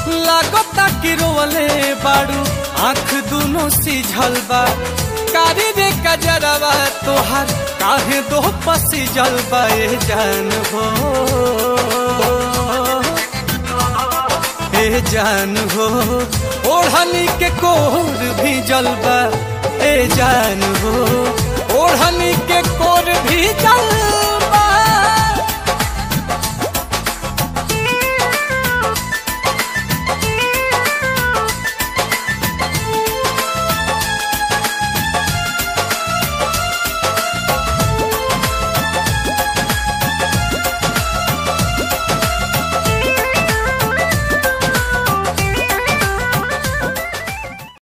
लागता कि रोवले बाड़ू आंख दोनों सिझल बा कारी रे कजरवा तोहार काहे दो पसी जलबा ए जान हो ए जान हो ओढ़नी के कोर भी जलबा ए जान हो ओढ़नी के कोर भी जल